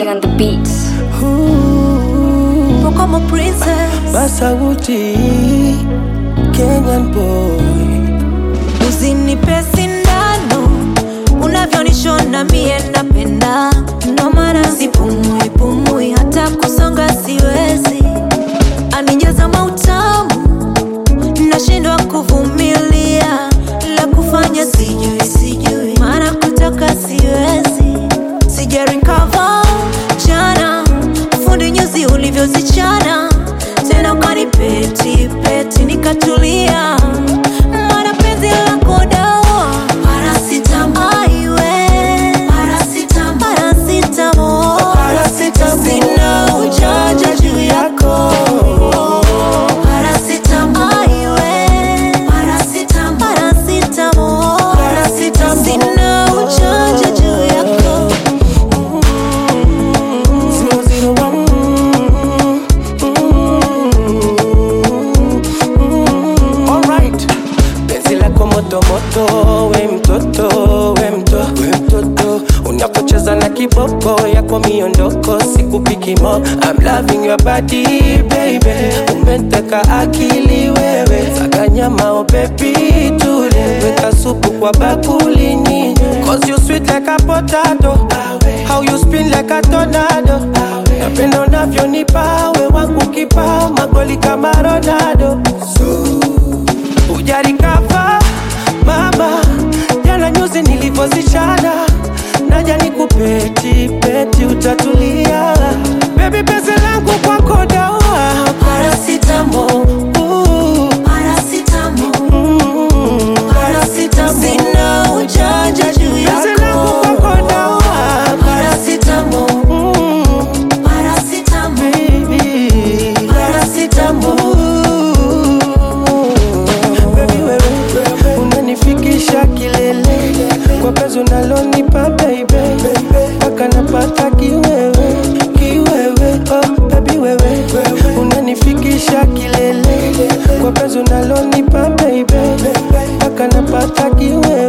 King on the beats. Como princess Masauti Kenyan boy Usinipe sindano unavyonishona mie napenda, ndo maana sipumui pumui, hata kusonga siwezi, anijaza mautamu, nashindwa kuvumilia, la kufanya sijui sijui, maana kutoka siwezi, sija recover jana, fundi nyuzi ulivyozichana tena ukanipeti peti nikatulia, maana penzi lako dawa Paracetamol. Aiwe. Paracetamol. Paracetamol. Sina ujanja juu yako Paracetamol. Aiwe. Paracetamol. Sina ujanja juu yako 001 Alright Penzi lako moto moto We mtoto We mtoto We mtoto Unapocheza na kiboko yako miondoko Sikupiki mo I'm loving your body baby Umeteka akili wewe Saga nyama oh baby tule Weka supu kwa bakulini Cause you sweet like a potato How you spin like a tornado Napenda unavyonipa we wangu kipa Magoli kama Ronaldo Ujarikava mama, jana nyuzi nilivyozichana, naja nikupeti peti, utatulia baby, pesa langu kwako dawa Paracetamol, ooh, mm, Paracetamol. Sina ujanja juu Pesa langu yako kwako dawa Paracetamol. Mm, Paracetamol. baby, Paracetamol. Baby wewe unanifikisha kilele kwa penzi unalonipa baby mpaka napata kiwewe kiwewe oh baby wewe unanifikisha kilele kwa penzi unalonipa baby mpaka napata kiwewe